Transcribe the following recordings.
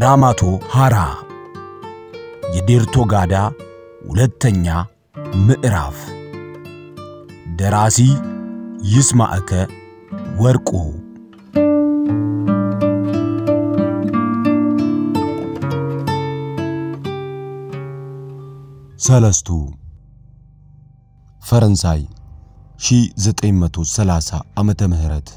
ራማቶ ሃራ የዴርቶ ጋዳ ሁለተኛ ምዕራፍ ደራሲ ይስማዕከ ወርቁ ሰለስቱ ፈረንሳይ 1930 ዓመተ ምህረት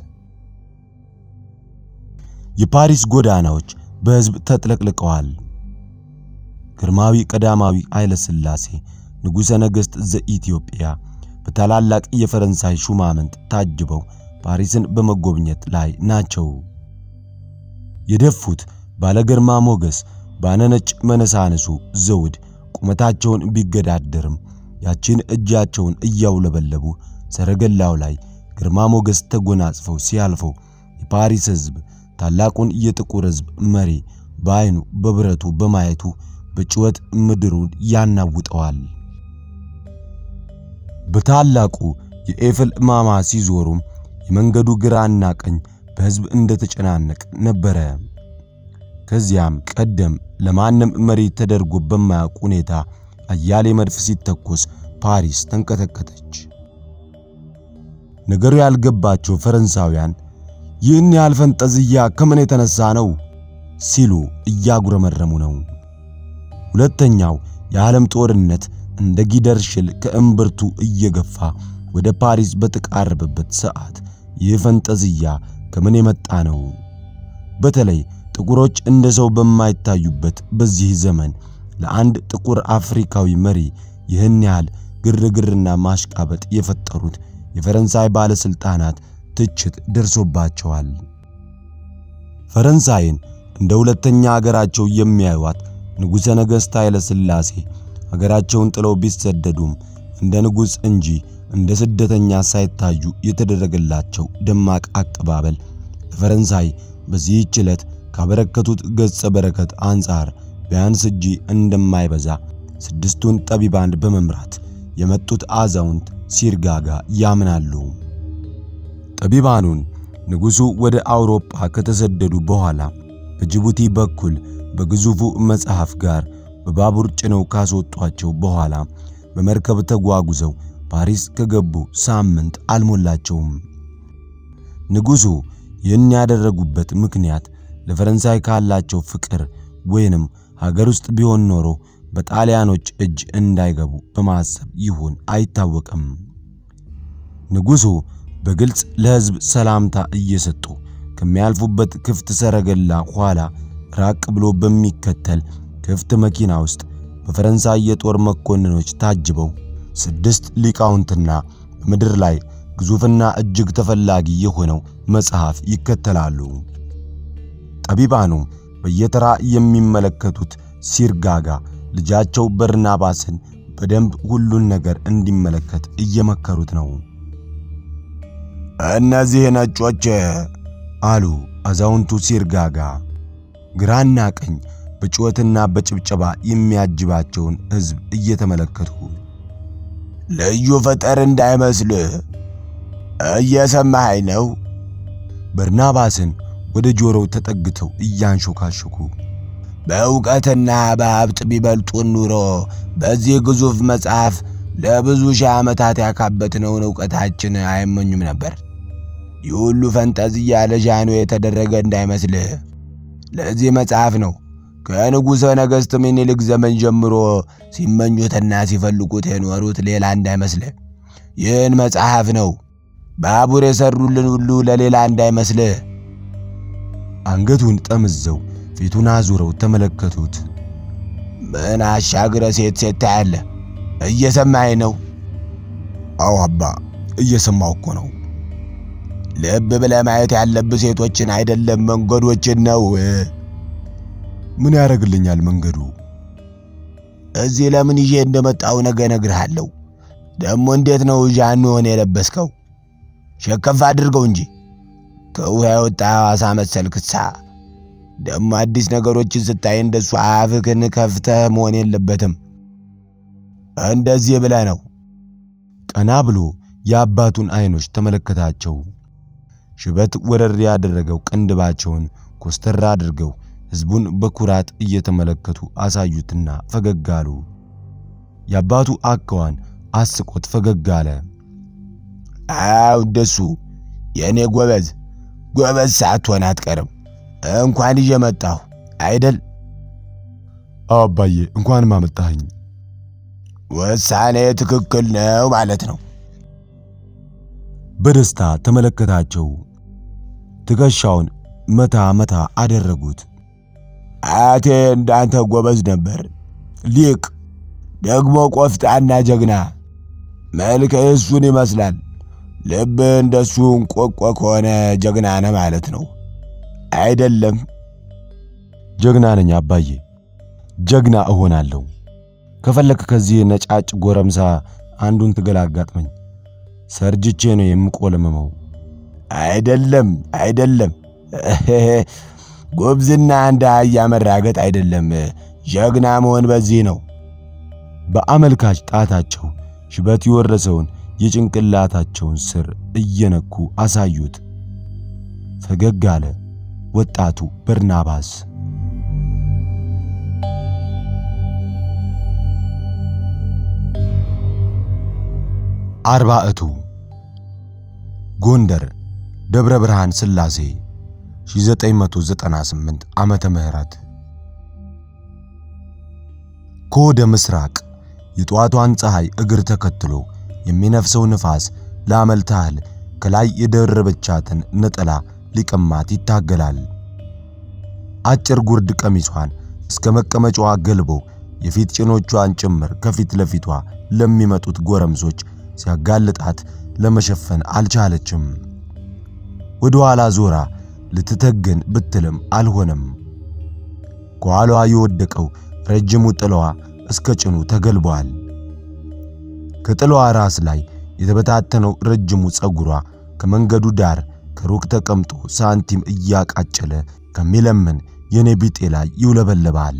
የፓሪስ ጎዳናዎች በሕዝብ ተጥለቅልቀዋል። ግርማዊ ቀዳማዊ ኃይለ ሥላሴ ንጉሠ ነገሥት ዘኢትዮጵያ በታላላቅ የፈረንሳይ ሹማምንት ታጅበው ፓሪስን በመጎብኘት ላይ ናቸው። የደፉት ባለ ግርማ ሞገስ ባነነጭ መነሳንሱ ዘውድ ቁመታቸውን ቢገዳደርም ያቺን እጃቸውን እያውለበለቡ ሰረገላው ላይ ግርማ ሞገስ ተጎናጽፈው ሲያልፈው የፓሪስ ሕዝብ ታላቁን የጥቁር ሕዝብ መሪ በዐይኑ በብረቱ በማየቱ በጩኸት ምድሩን ያናውጠዋል። በታላቁ የኤፍል ማማ ሲዞሩም የመንገዱ ግራና ቀኝ በሕዝብ እንደተጨናነቅ ነበረ። ከዚያም ቀደም ለማንም መሪ ተደርጎ በማያውቅ ሁኔታ አያሌ መድፍ ሲተኮስ ፓሪስ ተንቀጠቀጠች። ነገሩ ያልገባቸው ፈረንሳውያን ይህን ያህል ፈንጠዝያ ከምን የተነሳ ነው ሲሉ እያጉረመረሙ ነው። ሁለተኛው የዓለም ጦርነት እንደ ጊደር ሽል ከእምብርቱ እየገፋ ወደ ፓሪስ በተቃረበበት ሰዓት ይህ ፈንጠዝያ ከምን የመጣ ነው? በተለይ ጥቁሮች እንደ ሰው በማይታዩበት በዚህ ዘመን ለአንድ ጥቁር አፍሪካዊ መሪ ይህን ያህል ግርግርና ማሽቃበጥ የፈጠሩት የፈረንሳይ ባለሥልጣናት ትችት ደርሶባቸዋል። ፈረንሳይን እንደ ሁለተኛ አገራቸው የሚያዩዋት ንጉሠ ነገሥት ኃይለ ሥላሴ አገራቸውን ጥለው ቢሰደዱም እንደ ንጉሥ እንጂ እንደ ስደተኛ ሳይታዩ የተደረገላቸው ደማቅ አቀባበል ለፈረንሳይ በዚህች ዕለት ካበረከቱት ገጸ በረከት አንጻር ቢያንስ እጂ እንደማይበዛ ስድስቱን ጠቢባን በመምራት የመጡት አዛውንት ሲርጋጋ ያምናሉ። ጠቢባኑን ንጉሡ ወደ አውሮፓ ከተሰደዱ በኋላ በጅቡቲ በኩል በግዙፉ መጽሐፍ ጋር በባቡር ጭነው ካስወጧቸው በኋላ በመርከብ ተጓጉዘው ፓሪስ ከገቡ ሳምንት አልሞላቸውም። ንጉሡ ይህን ያደረጉበት ምክንያት ለፈረንሳይ ካላቸው ፍቅር ወይንም ሀገር ውስጥ ቢሆን ኖሮ በጣሊያኖች እጅ እንዳይገቡ በማሰብ ይሁን አይታወቅም። ንጉሡ በግልጽ ለሕዝብ ሰላምታ እየሰጡ ከሚያልፉበት ክፍት ሰረገላ ኋላ ራቅ ብሎ በሚከተል ክፍት መኪና ውስጥ በፈረንሳይ የጦር መኮንኖች ታጅበው ስድስት ሊቃውንትና በምድር ላይ ግዙፍና እጅግ ተፈላጊ የሆነው መጽሐፍ ይከተላሉ። ጠቢባኑም በየተራ የሚመለከቱት ሲርጋጋ ልጃቸው በርናባስን በደንብ ሁሉን ነገር እንዲመለከት እየመከሩት ነው። እነዚህ ነጮች አሉ አዛውንቱ ሲርጋጋ ግራና ቀኝ በጩኸትና በጭብጨባ የሚያጅባቸውን ሕዝብ እየተመለከቱ ልዩ ፍጥር እንዳይመስልህ እየሰማኸኝ ነው? በርናባስን ወደ ጆሮው ተጠግተው እያንሾካሾኩ በእውቀትና በሀብት ቢበልጡን ኑሮ በዚህ ግዙፍ መጽሐፍ ለብዙ ሺህ ዓመታት ያካበትነውን ዕውቀታችን አይመኙም ነበር። ይህ ሁሉ ፈንጠዝያ ለዣኖ የተደረገ እንዳይመስልህ። ለዚህ መጽሐፍ ነው ከንጉሠ ነገሥት ምኒልክ ዘመን ጀምሮ ሲመኙትና ሲፈልጉት የኖሩት ሌላ እንዳይመስልህ። ይህን መጽሐፍ ነው ባቡር የሠሩልን ሁሉ ለሌላ እንዳይመስልህ። አንገቱን ጠምዘው ፊቱን አዙረው ተመለከቱት። ምን አሻግረ ሴት ሴት ታያለህ? እየሰማኸኝ ነው? አዎ አባ፣ እየሰማው እኮ ነው። ልብ ብለህ ማየት ያለብህ ሴቶችን አይደለም መንገዶችን ነው። ምን ያደርግልኛል መንገዱ? እዚህ ለምን ይዤ እንደመጣው ነገ እነግርሃለሁ። ደግሞ እንዴት ነው ዣኖን የለበስከው? ሸከፍ አድርገው እንጂ ከውሃ የወጣ አሳ መሰልክሳ። ደግሞ አዲስ ነገሮችን ስታይ እንደሱ አፍህን ከፍተህ መሆን የለበትም። እንደዚህ ብለህ ነው። ቀና ብሎ የአባቱን አይኖች ተመለከታቸው። ሽበት ወረር ያደረገው ቅንድባቸውን ኮስተር አድርገው ሕዝቡን በኩራት እየተመለከቱ አሳዩትና ፈገግ አሉ። የአባቱ አካዋን አስቆት ፈገግ አለ። አው እንደሱ የእኔ ጎበዝ ጎበዝ ሳትሆን አትቀርም። እንኳን ይዤ መጣሁ አይደል? አዎ አባዬ፣ እንኳንም አመጣኸኝ። ውሳኔ ትክክል ነው ማለት ነው። በደስታ ተመለከታቸው። ትከሻውን መታ መታ አደረጉት። አያቴ እንዳንተ ጎበዝ ነበር፣ ሊቅ ደግሞ ቆፍጣና ጀግና። መልክ እሱን ይመስላል። ልብ እንደሱ እንቆቆ ከሆነ ጀግና ነህ ማለት ነው አይደለም? ጀግና ነኝ አባዬ፣ ጀግና እሆናለሁ። ከፈለክ ከዚህ ነጫጭ ጎረምሳ አንዱን ትግል አጋጥመኝ። ሰርጅቼ ነው የምቆለምመው። አይደለም አይደለም፣ ጉብዝና እንደ አህያ መራገጥ አይደለም። ጀግና መሆን በዚህ ነው። በአመልካች ጣታቸው ሽበት የወረሰውን የጭንቅላታቸውን ስር እየነኩ አሳዩት። ፈገግ አለ ወጣቱ በርናባስ። አርባዕቱ ጎንደር ደብረ ብርሃን ሥላሴ 1998 ዓመተ ምህረት ከወደ ምስራቅ የጠዋቷን ፀሐይ እግር ተከትሎ የሚነፍሰው ንፋስ ለአመል ታህል ከላይ የደረበቻትን ነጠላ ሊቀማት ይታገላል። አጭር ጉርድ ቀሚሷን እስከ መቀመጫዋ ገልቦ የፊት ጭኖቿን ጭምር ከፊት ለፊቷ ለሚመጡት ጎረምሶች ሲያጋልጣት ለመሸፈን አልቻለችም። ወደ ኋላ ዞራ ልትተገን ብትልም አልሆነም። ከኋላዋ የወደቀው ረጅሙ ጥለዋ እስከ ጭኑ ተገልቧል። ከጥለዋ ራስ ላይ የተበታተነው ረጅሙ ፀጉሯ ከመንገዱ ዳር ከሩቅ ተቀምጦ ሳንቲም እያቃጨለ ከሚለምን የኔ ቢጤ ላይ ይውለበለባል።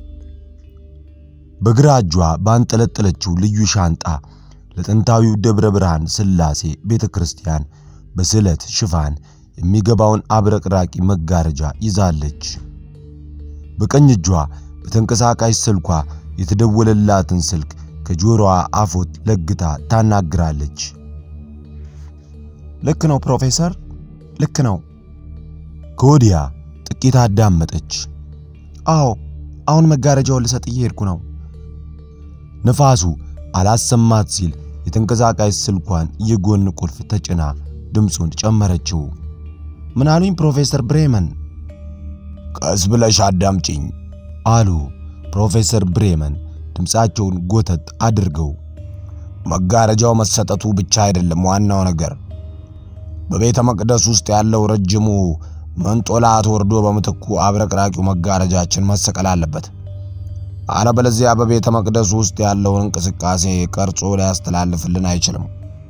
በግራ እጇ ባንጠለጠለችው ልዩ ሻንጣ ለጥንታዊው ደብረ ብርሃን ሥላሴ ቤተ ክርስቲያን በስዕለት ሽፋን የሚገባውን አብረቅራቂ መጋረጃ ይዛለች። በቀኝ እጇ በተንቀሳቃሽ ስልኳ የተደወለላትን ስልክ ከጆሮዋ አፎት ለግታ ታናግራለች። ልክ ነው ፕሮፌሰር፣ ልክ ነው። ከወዲያ ጥቂት አዳመጠች። አዎ፣ አሁን መጋረጃውን ልሰጥ እየሄድኩ ነው። ነፋሱ አላሰማት ሲል የተንቀሳቃሽ ስልኳን የጎን ቁልፍ ተጭና ድምፁን ጨመረችው። ምን አሉኝ ፕሮፌሰር ብሬመን? ቀስ ብለሽ አዳምጪኝ አሉ ፕሮፌሰር ብሬመን ድምፃቸውን ጎተት አድርገው። መጋረጃው መሰጠቱ ብቻ አይደለም ዋናው ነገር። በቤተ መቅደስ ውስጥ ያለው ረጅሙ መንጦላት ወርዶ በምትኩ አብረቅራቂው መጋረጃችን መሰቀል አለበት። አለበለዚያ በቤተ መቅደስ ውስጥ ያለውን እንቅስቃሴ ቀርጾ ሊያስተላልፍልን አይችልም።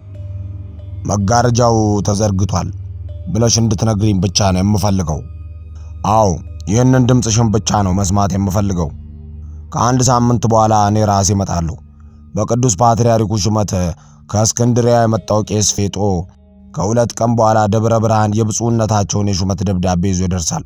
መጋረጃው ተዘርግቷል ብለሽ እንድትነግሪኝ ብቻ ነው የምፈልገው። አዎ ይህንን ድምፅሽን ብቻ ነው መስማት የምፈልገው። ከአንድ ሳምንት በኋላ እኔ ራሴ እመጣለሁ። በቅዱስ ፓትርያርኩ ሹመት ከእስክንድሪያ የመጣው ቄስ ፌጦ ከሁለት ቀን በኋላ ደብረ ብርሃን የብፁዕነታቸውን የሹመት ደብዳቤ ይዞ ይደርሳል።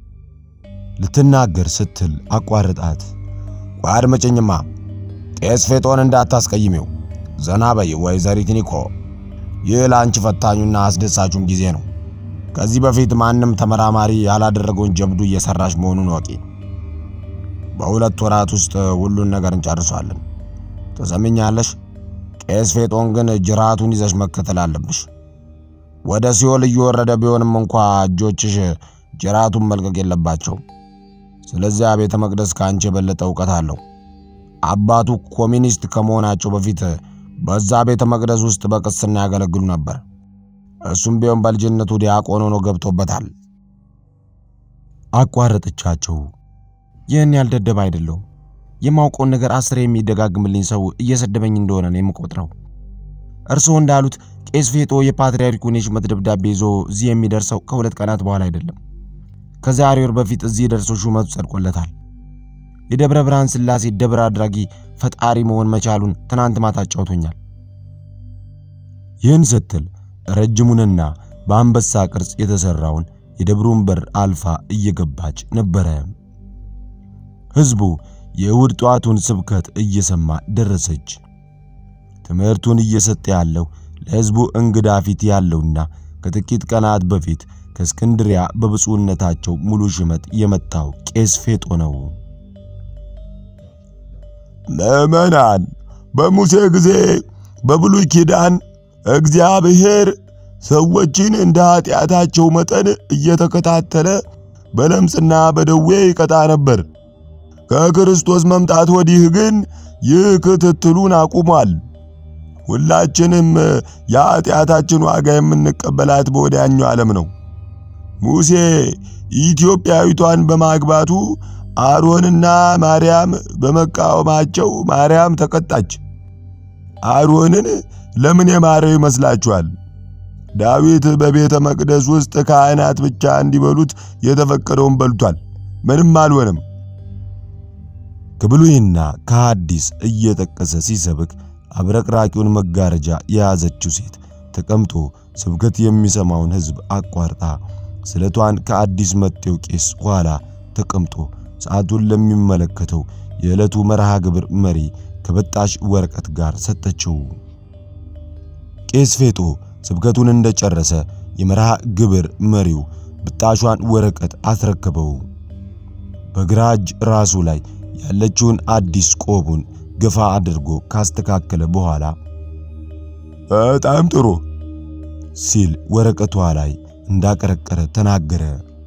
ልትናገር ስትል አቋርጣት። ቆይ አድምጪኝማ፣ ቄስ ፌጦን እንዳታስቀይሜው። ዘና በይ ወይዘሪት ኒኮ፣ ይህ ለአንቺ ፈታኙና አስደሳቹም ጊዜ ነው። ከዚህ በፊት ማንም ተመራማሪ ያላደረገውን ጀብዱ እየሰራሽ መሆኑን ወቂ። በሁለት ወራት ውስጥ ሁሉን ነገር እንጨርሷለን። ትሰምኛለሽ? ቄስ ፌጦን ግን ጅራቱን ይዘሽ መከተል አለብሽ። ወደ ሲኦል እየወረደ ቢሆንም እንኳ እጆችሽ ጅራቱን መልቀቅ የለባቸው። ስለዚያ ቤተ መቅደስ ከአንቺ የበለጠ እውቀት አለው። አባቱ ኮሚኒስት ከመሆናቸው በፊት በዛ ቤተ መቅደስ ውስጥ በቅስና ያገለግሉ ነበር። እሱም ቢሆን በልጅነቱ ዲያቆን ሆኖ ገብቶበታል። አቋረጠቻቸው። ይህን ያልደደብ አይደለሁም። የማውቀውን ነገር አስር የሚደጋግምልኝ ሰው እየሰደበኝ እንደሆነ ነው የምቆጥረው። እርስዎ እንዳሉት ቄስ ፌጦ የፓትርያርኩን የሹመት ደብዳቤ ይዞ እዚህ የሚደርሰው ከሁለት ቀናት በኋላ አይደለም። ከዛሬ ወር በፊት እዚህ ደርሶ ሹመቱ ጸድቆለታል። የደብረ ብርሃን ሥላሴ ደብረ አድራጊ ፈጣሪ መሆን መቻሉን ትናንት ማታ አጫውቶኛል። ይህን ስትል ረጅሙንና በአንበሳ ቅርጽ የተሰራውን የደብሩን በር አልፋ እየገባች ነበረ። ሕዝቡ የእሁድ ጠዋቱን ስብከት እየሰማ ደረሰች። ትምህርቱን እየሰጠ ያለው ለሕዝቡ እንግዳ ፊት ያለውና ከጥቂት ቀናት በፊት ከእስክንድሪያ በብፁዕነታቸው ሙሉ ሹመት የመጣው ቄስ ፌጦ ነው። ምዕመናን፣ በሙሴ ጊዜ በብሉይ ኪዳን እግዚአብሔር ሰዎችን እንደ ኃጢአታቸው መጠን እየተከታተለ በለምጽና በደዌ ይቀጣ ነበር። ከክርስቶስ መምጣት ወዲህ ግን ይህ ክትትሉን አቁሟል። ሁላችንም የኃጢአታችን ዋጋ የምንቀበላት በወዲያኛው ዓለም ነው። ሙሴ ኢትዮጵያዊቷን በማግባቱ አሮንና ማርያም በመቃወማቸው ማርያም ተቀጣች። አሮንን ለምን የማረው ይመስላችኋል? ዳዊት በቤተ መቅደስ ውስጥ ካህናት ብቻ እንዲበሉት የተፈቀደውን በልቷል። ምንም አልሆነም። ከብሉይና ከሐዲስ እየጠቀሰ ሲሰብክ አብረቅራቂውን መጋረጃ የያዘችው ሴት ተቀምጦ ስብከት የሚሰማውን ሕዝብ አቋርጣ ስለቷን ከአዲስ መጤው ቄስ ኋላ ተቀምጦ ሰዓቱን ለሚመለከተው የዕለቱ መርሃ ግብር መሪ ከበጣሽ ወረቀት ጋር ሰጠችው። ቄስ ፌጦ ስብከቱን እንደጨረሰ የመርሃ ግብር መሪው ብጣሿን ወረቀት አስረከበው። በግራ እጅ ራሱ ላይ ያለችውን አዲስ ቆቡን ገፋ አድርጎ ካስተካከለ በኋላ በጣም ጥሩ ሲል ወረቀቷ ላይ እንዳቀረቀረ ተናገረ።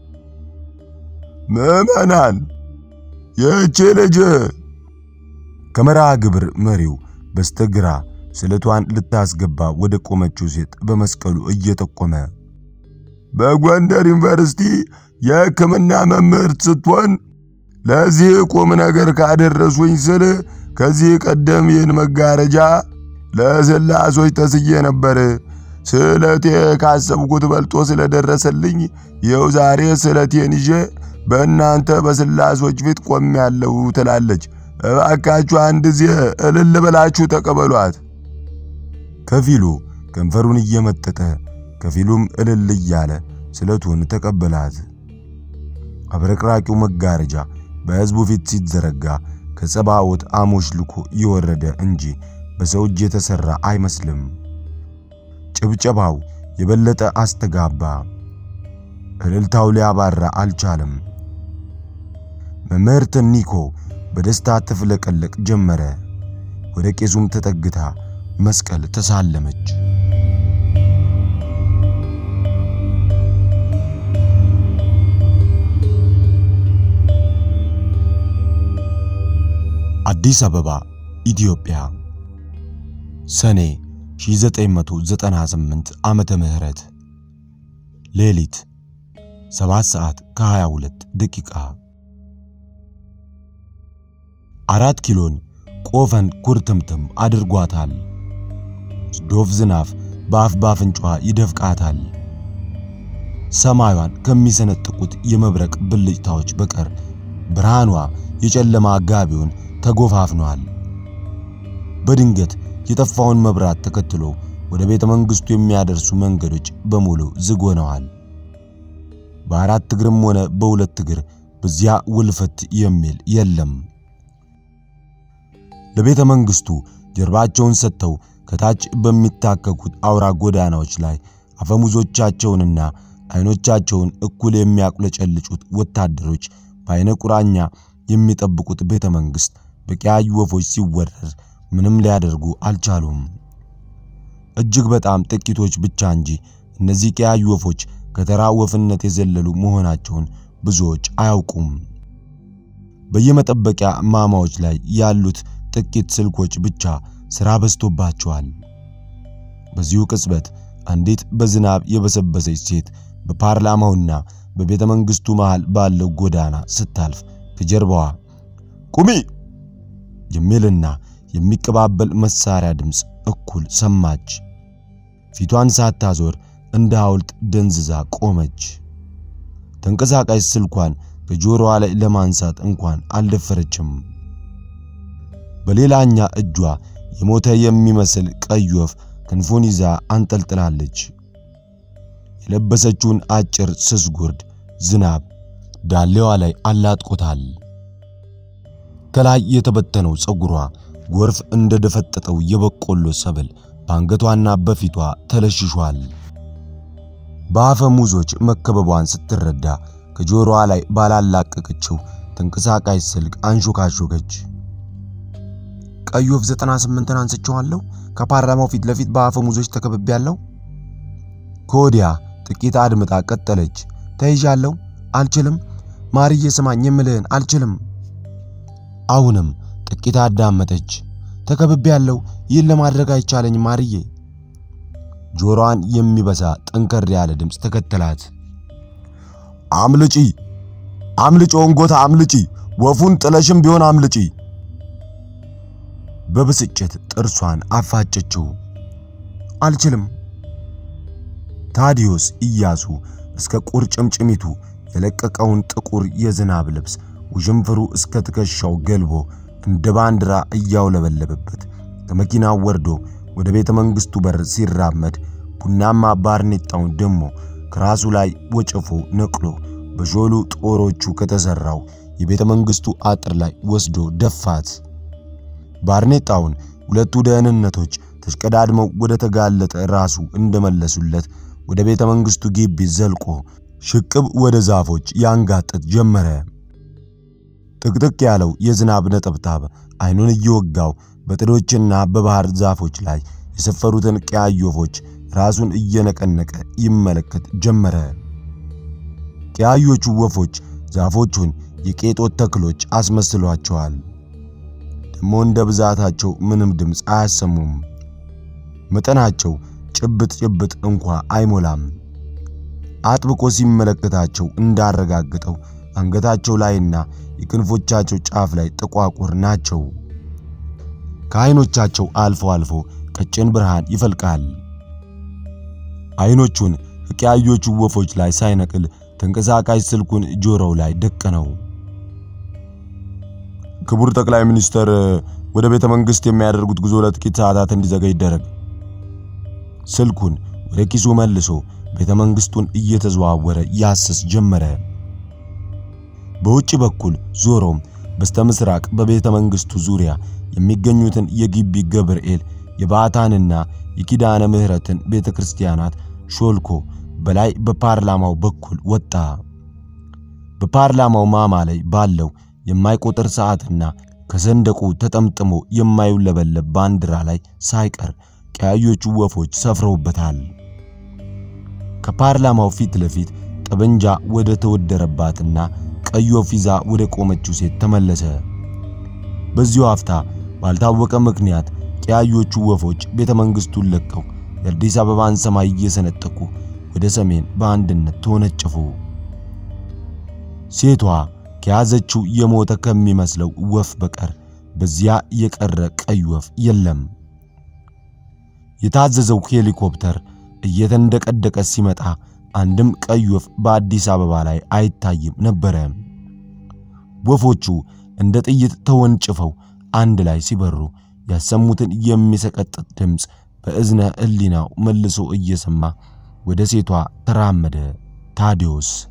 ምዕመናን፣ ይህች ልጅ ከመርሃ ግብር መሪው በስተግራ ስለቷን ልታስገባ ወደ ቆመችው ሴት በመስቀሉ እየጠቆመ በጎንደር ዩኒቨርሲቲ የሕክምና መምህርት ስትሆን ለዚህ ቁም ነገር ካደረሱኝ ስል ከዚህ ቀደም ይህን መጋረጃ ለስላሶች ተስዬ ነበር። ስዕለቴ ካሰብኩት በልጦ ስለደረሰልኝ ይኸው ዛሬ ስዕለቴን ይዤ በእናንተ በስላሶች ፊት ቆሜያለሁ ትላለች። እባካችሁ አንድ ጊዜ እልል ብላችሁ ተቀበሏት። ከፊሉ ከንፈሩን እየመጠጠ ከፊሉም እልል እያለ ስለቱን ተቀበላት። አብረቅራቂው መጋረጃ በሕዝቡ ፊት ሲዘረጋ ከጸባዖት አሞሽ ልኮ የወረደ እንጂ በሰው እጅ የተሰራ አይመስልም። ጭብጨባው የበለጠ አስተጋባ። እልልታው ሊያባራ አልቻለም። መምህርት ኒኮ በደስታ ትፍለቀለቅ ጀመረ። ወደ ቄሱም ተጠግታ መስቀል ተሳለመች። አዲስ አበባ ኢትዮጵያ ሰኔ 1998 ዓመተ ምህረት ሌሊት 7 ሰዓት ከ22 ደቂቃ አራት ኪሎን ቆፈን ኩርትምትም አድርጓታል። ዶፍ ዝናብ በአፍ ባፍንጫዋ ይደፍቃታል። ሰማዩን ከሚሰነጥቁት የመብረቅ ብልጭታዎች በቀር ብርሃኗ የጨለማ ጋቢውን ተጎፋፍኗል። በድንገት የጠፋውን መብራት ተከትሎ ወደ ቤተ መንግሥቱ የሚያደርሱ መንገዶች በሙሉ ዝግ ሆነዋል። በአራት እግርም ሆነ በሁለት እግር በዚያ ውልፈት የሚል የለም። ለቤተ መንግሥቱ ጀርባቸውን ሰጥተው ከታች በሚታከኩት አውራ ጎዳናዎች ላይ አፈሙዞቻቸውንና አይኖቻቸውን እኩል የሚያቁለጨልጩት ወታደሮች በአይነ ቁራኛ የሚጠብቁት ቤተ መንግሥት በቀያዩ ወፎች ሲወረር ምንም ሊያደርጉ አልቻሉም። እጅግ በጣም ጥቂቶች ብቻ እንጂ እነዚህ ቀያዩ ወፎች ከተራ ወፍነት የዘለሉ መሆናቸውን ብዙዎች አያውቁም። በየመጠበቂያ ማማዎች ላይ ያሉት ጥቂት ስልኮች ብቻ ሥራ በዝቶባቸዋል። በዚሁ ቅጽበት አንዲት በዝናብ የበሰበሰች ሴት በፓርላማውና በቤተ መንግሥቱ መሃል ባለው ጎዳና ስታልፍ ከጀርባዋ ቁሚ የሚልና የሚቀባበል መሳሪያ ድምፅ እኩል ሰማች። ፊቷን ሳታዞር እንደ ሐውልት ደንዝዛ ቆመች። ተንቀሳቃሽ ስልኳን ከጆሮዋ ላይ ለማንሳት እንኳን አልደፈረችም። በሌላኛ እጇ የሞተ የሚመስል ቀይ ወፍ ክንፉን ይዛ አንጠልጥላለች። የለበሰችውን አጭር ስስ ጉርድ ዝናብ ዳሌዋ ላይ አላጥቆታል። ከላይ የተበተነው ፀጉሯ ጎርፍ እንደደፈጠጠው የበቆሎ ሰብል በአንገቷና በፊቷ ተለሽሿል። በአፈሙዞች መከበቧን ስትረዳ ከጆሮዋ ላይ ባላላቀቀችው ተንቀሳቃሽ ስልክ አንሾካሾከች። ቀይ ወፍ 98ን አንስቼዋለሁ። ከፓርላማው ፊት ለፊት በአፈሙዞች ተከብቤያለሁ። ከወዲያ ጥቂት አድምጣ ቀጠለች። ተይዣለሁ። አልችልም። ማርዬ ስማኝ የምልህን አልችልም። አሁንም ጥቂት አዳመጠች። ተከብቤያለሁ። ይህን ለማድረግ አይቻለኝም ማርዬ። ጆሮዋን የሚበሳ ጠንከር ያለ ድምፅ ተከተላት። አምልጪ፣ አምልጪ፣ ወንጎታ አምልጪ፣ ወፉን ጥለሽም ቢሆን አምልጪ። በብስጭት ጥርሷን አፋጨችው። አልችልም። ታዲዮስ ኢያሱ እስከ ቁርጭምጭሚቱ የለቀቀውን ጥቁር የዝናብ ልብስ ውዥንፍሩ እስከ ትከሻው ገልቦ እንደ ባንዲራ እያውለበለበበት ከመኪናው ወርዶ ወደ ቤተ መንግሥቱ በር ሲራመድ ቡናማ ባርኔጣውን ደሞ ከራሱ ላይ ወጨፎ ነቅሎ በሾሉ ጦሮቹ ከተሠራው የቤተ መንግሥቱ አጥር ላይ ወስዶ ደፋት። ባርኔጣውን ሁለቱ ደህንነቶች ተሽቀዳድመው ወደ ተጋለጠ ራሱ እንደመለሱለት ወደ ቤተ መንግሥቱ ግቢ ዘልቆ ሽቅብ ወደ ዛፎች ያንጋጥጥ ጀመረ። ጥቅጥቅ ያለው የዝናብ ነጠብጣብ አይኑን እየወጋው በጥዶችና በባህር ዛፎች ላይ የሰፈሩትን ቀያይ ወፎች ራሱን እየነቀነቀ ይመለከት ጀመረ። ቀያዮቹ ወፎች ዛፎቹን የቄጦት ተክሎች አስመስሏቸዋል። ደሞ እንደ ብዛታቸው ምንም ድምፅ አያሰሙም። መጠናቸው ጭብጥ ጭብጥ እንኳ አይሞላም። አጥብቆ ሲመለከታቸው እንዳረጋግጠው አንገታቸው ላይና የክንፎቻቸው ጫፍ ላይ ጥቋቁር ናቸው። ከዓይኖቻቸው አልፎ አልፎ ቀጭን ብርሃን ይፈልቃል። ዓይኖቹን ከቀያዮቹ ወፎች ላይ ሳይነቅል ተንቀሳቃሽ ስልኩን ጆሮው ላይ ደቀነው። ክቡር ጠቅላይ ሚኒስተር ወደ ቤተ መንግሥት የሚያደርጉት ጉዞ ለጥቂት ሰዓታት እንዲዘገይ ይደረግ። ስልኩን ወደ ኪሱ መልሶ ቤተ መንግሥቱን እየተዘዋወረ ያስስ ጀመረ። በውጭ በኩል ዞሮም በስተምስራቅ በቤተ መንግሥቱ ዙሪያ የሚገኙትን የግቢ ገብርኤል የባዕታንና የኪዳነ ምሕረትን ቤተ ክርስቲያናት ሾልኮ በላይ በፓርላማው በኩል ወጣ። በፓርላማው ማማ ላይ ባለው የማይቆጥር ሰዓትና ከሰንደቁ ተጠምጥሞ የማይውለበለብ ባንዲራ ላይ ሳይቀር ቀያዮቹ ወፎች ሰፍረውበታል። ከፓርላማው ፊት ለፊት ጠበንጃ ወደ ተወደረባትና ቀይ ወፍ ይዛ ወደ ቆመችው ሴት ተመለሰ። በዚሁ አፍታ ባልታወቀ ምክንያት ቀያዮቹ ወፎች ቤተ መንግሥቱን ለቀው የአዲስ አበባን ሰማይ እየሰነጠቁ ወደ ሰሜን በአንድነት ተወነጨፉ። ሴቷ ከያዘችው የሞተ ከሚመስለው ወፍ በቀር በዚያ የቀረ ቀይ ወፍ የለም። የታዘዘው ሄሊኮፕተር እየተንደቀደቀ ሲመጣ አንድም ቀይ ወፍ በአዲስ አበባ ላይ አይታይም ነበረ። ወፎቹ እንደ ጥይት ተወንጭፈው አንድ ላይ ሲበሩ ያሰሙትን የሚሰቀጥጥ ድምፅ በእዝነ ሕሊናው መልሶ እየሰማ ወደ ሴቷ ተራመደ። ታዲዮስ